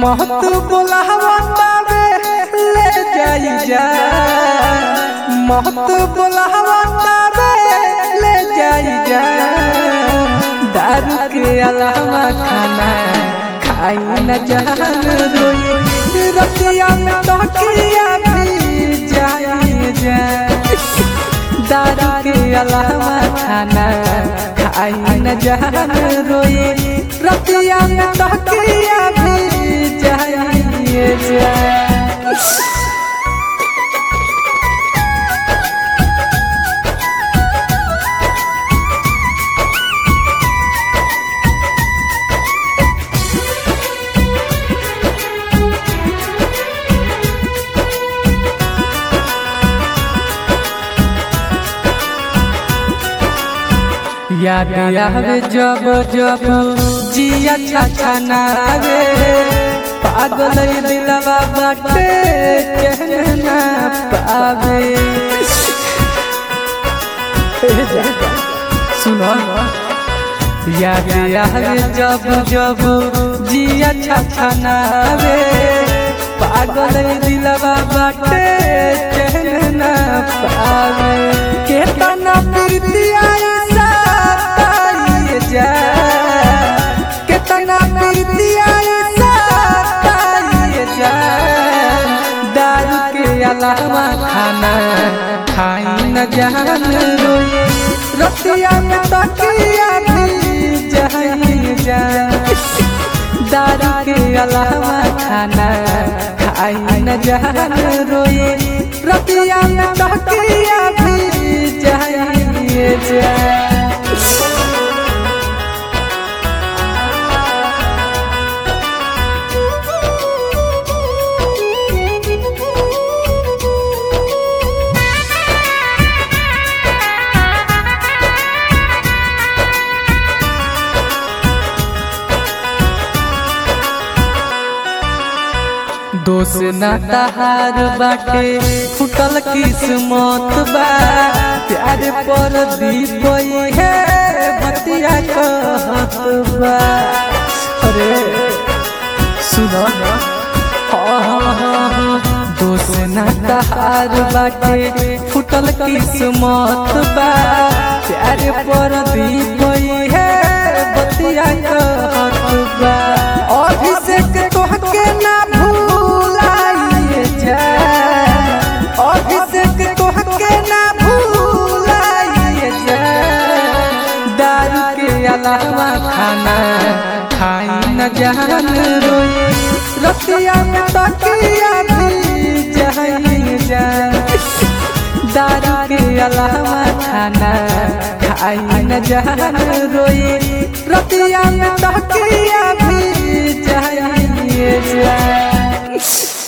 महत बोलावा तारे ले जाई जा महत बोलावा तारे ले जाई जा दारू के अलावा खाना खाई न जान रोई रतिया में तकिया भी जाई जा दारू के अलावा खाना खाई न जान रोई रतिया में तकिया भी जाई जा याद आवे जब जब जिया छाछा नावे पागल ई दिलवा बाटे कहना पावे सुनो याद आवे जब जब जिया छाछा नावे पागल ई दिलवा बाटे कहना पावे केतना प्रीति आई साताई जा केतना प्रीति आई साताई जा दारू के अलावा खाना खाई न जान रोए रतिया में तकिया भी जाई जा दारू के अलावा खाना खाई न जान रोए रतिया में तकिया भी जाई जा दोष ना तहार बाटे फुटल किस्मत बा प्यार पर दीप है बतिया कहत बा अरे सुनो दोष ना तहार बाटे फुटल किस्मत बा प्यार पर दीप है बतिया कहत बा अभिषेक तोहके ना भूलाइए जा अभिषेक तोहके ना भूलाइए जा दारू के अलावा खाना खाई न जान रोए रतिया में तकिया भी जाई जा दारू के अलावा खाना खाई न जान रोए रतिया में तकिया भी जाई जा